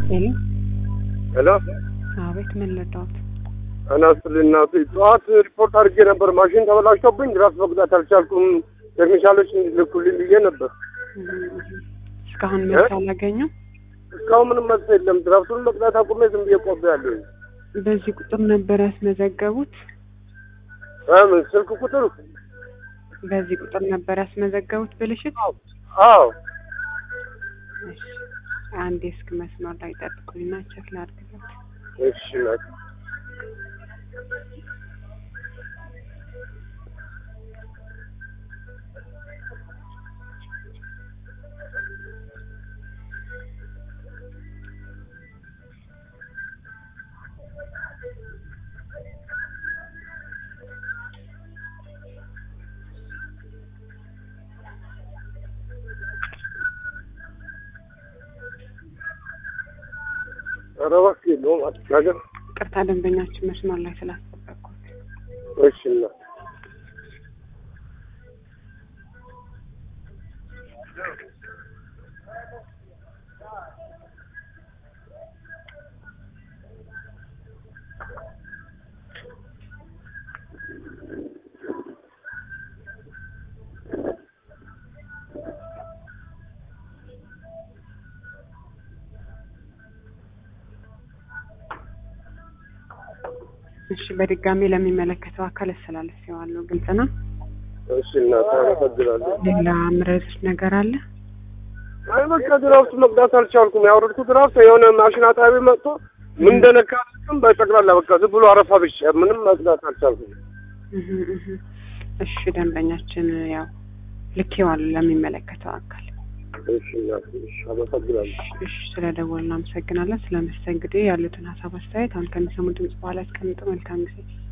ሄሎ ሄሎ አቤት፣ ምን ልርዳዎት? አናስል እናቱ ጠዋት ሪፖርት አድርጌ ነበር። ማሽን ተበላሽቶብኝ ድራፍት መቅዳት አልቻልኩም። ቴክኒሻሎች እንዲልኩልኝ ብዬ ነበር። እስካሁን መልስ አላገኙም? እስካሁን ምንም መልስ የለም። ድራፍቱን መቅዳት አቁሜ ዝም ብዬ ቆቤ ያለሁ። በዚህ ቁጥር ነበር ያስመዘገቡት? ምን ስልክ ቁጥር? በዚህ ቁጥር ነበር ያስመዘገቡት ብልሽት? አዎ። እሺ፣ አንዴ እስክ መስመር ላይ ጠብቁኝና ቼክ ላድርግለት። እሺ ናት ኧረ እባክህ የለውም አትናገር። ቅርታ ደንበኛችን መስመር ላይ ስላስጠበቅኩት። እሺ እናት እሺ፣ በድጋሚ ለሚመለከተው አካል አስተላልፌዋለሁ። ግልጽ ነው። እሺ እናት አመሰግናለሁ። ሌላ ምረዱት ነገር አለ? አይ በቃ ድራፍት መቅዳት አልቻልኩም። ያወረድኩት ድራፍት የሆነ ማሽን አጣቢ መጥቶ ምን እንደነካ አላውቅም። በጠቅላላ በቃ ዝም ብሎ አረፋ ብቻ ምንም መቅዳት አልቻልኩም። እህ እህ። እሺ፣ ደንበኛችን ያው ልኬዋለሁ ለሚመለከተው አካል። እሺ እናት እሺ አመሰግናለሁ። እሺ፣ ስለ ደወል እናመሰግናለን። ስለ መስተንግዶ ያሉትን ሀሳብ አስተያየት አሁን ከሚሰሙ ድምጽ በኋላ ያስቀምጡ። መልካም ጊዜ